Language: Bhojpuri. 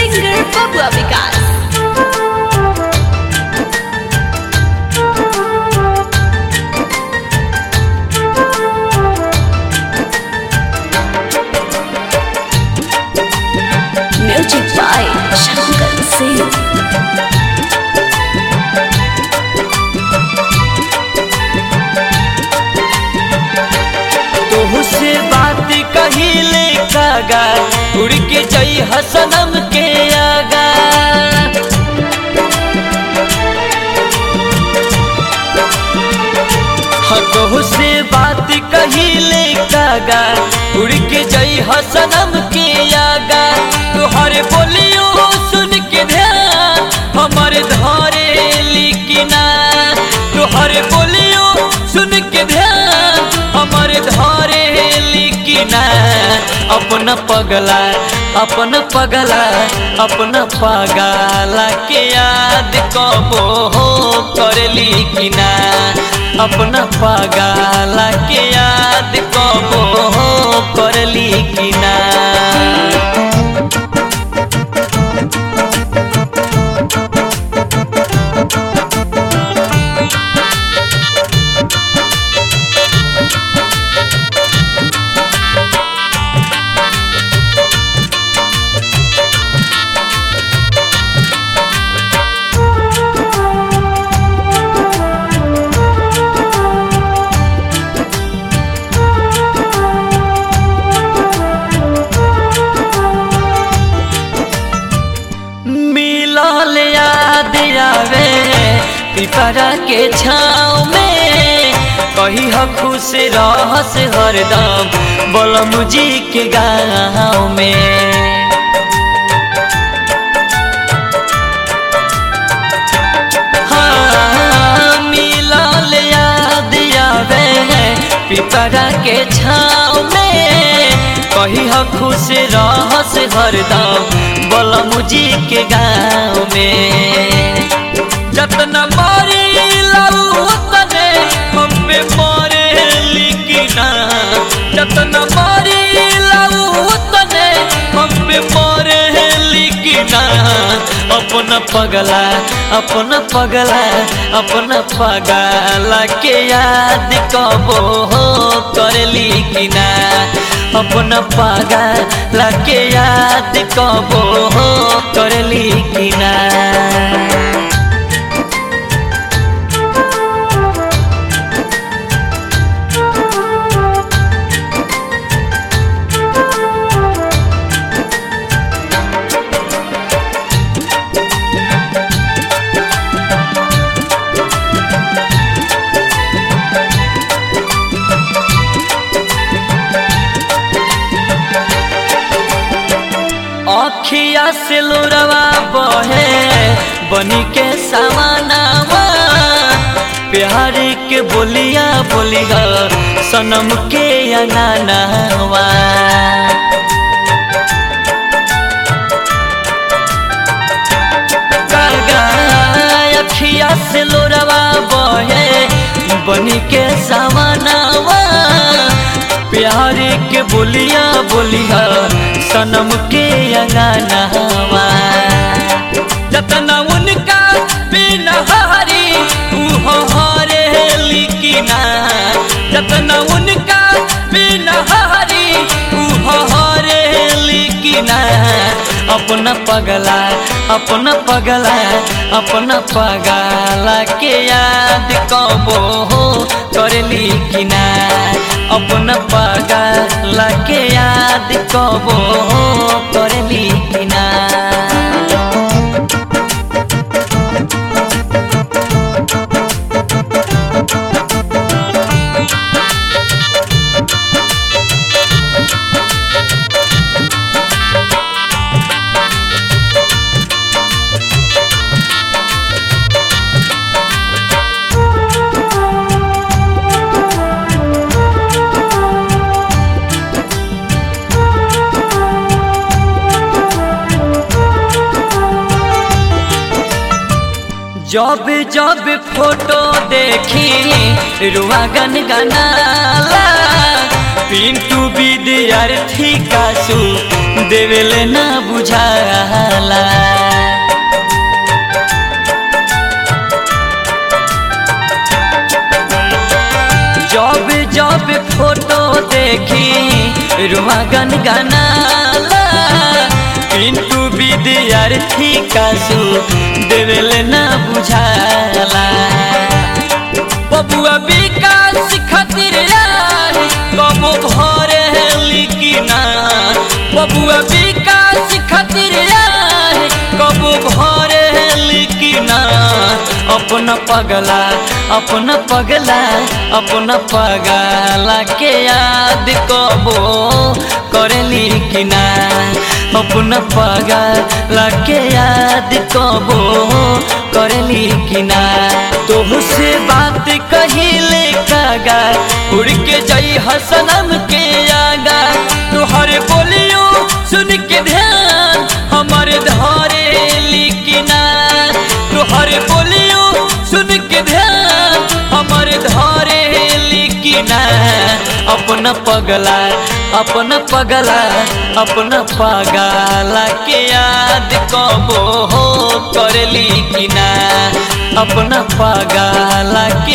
singer Babua Vikas. Music by Shankar Singh. तोहू से बात कहिले कागा उड़ के जई हसनम के आगा हाँ तोहू से बात कहिले कागा उड़ के जई हसनम के आगा तुहरे बोलियो सुन के ध्यान हमर धरे लिखना तुहरे बोलियो सुन के ध्यान हमर धरे लिखना अपना पगला अपना पगला अपना पगला के याद कबो हो कर लिखना अपना पगला के याद कबो हो कर लिखना मिलल याद आवे पिपरा के छाँव में कही ह खुश रहस हरदम बलम जी के गाँव में हाँ, मिलल याद आवे पिपरा के छाँव में कही ह खुश रहस हरदम बलम जी के गाँव में जतना मारी लाऊ तने हम पे मारे लिखना जतना मारी लाऊ तने हम पे मारे लिखना अपना पगला अपना पगला अपना पगला के याद कबो हो कर लिखना अपना पगला के याद कबो हो कर लिखना अखिया से लोरवा बहे बनी के सामानावा प्यार के बोलिया बोलिया सनम के अनानावा कागा अखिया से लोरवा बहे बनी के सामानावा प्यार के बोलिया बोलिया सनम के अंगनावा जतना उनका बिना हारी उहो हारे लिखना जतना उनका बिना हारी उहो हारे लिखना अपना पगला अपना पगला अपना पगला के याद कबो हो कर लिखना अपना पगला के याद कबो हो कर लिखना जब जब फोटो देखी रुआ गन गनाला पिंटू विद्यार्थी कासू देवेले ना बुझाला देखी रुआ गन गनाला पिंटू विद्यार्थी कासु देवेल ना बुझाला बबुआ विकास खातिर यार कबो भरे लिखिना बबुआ विकास खातिर यार कबो भरे लिखिना अपना पगला अपना पगला अपना पगला के याद कबो करे लिखिना अपना पगला के याद कबो करे लिखिना तुमसे बात कहिले कागा उड़ के जाई हसनम के आगा तुहर बोलियो सुन के ध्यान हमारे धारे लिखना तुहर बोलियो सुन के ध्यान हमारे धारे लिखना अपना पगला अपना पगला अपना पगला के याद कबो हो कर लिखना अपना पगला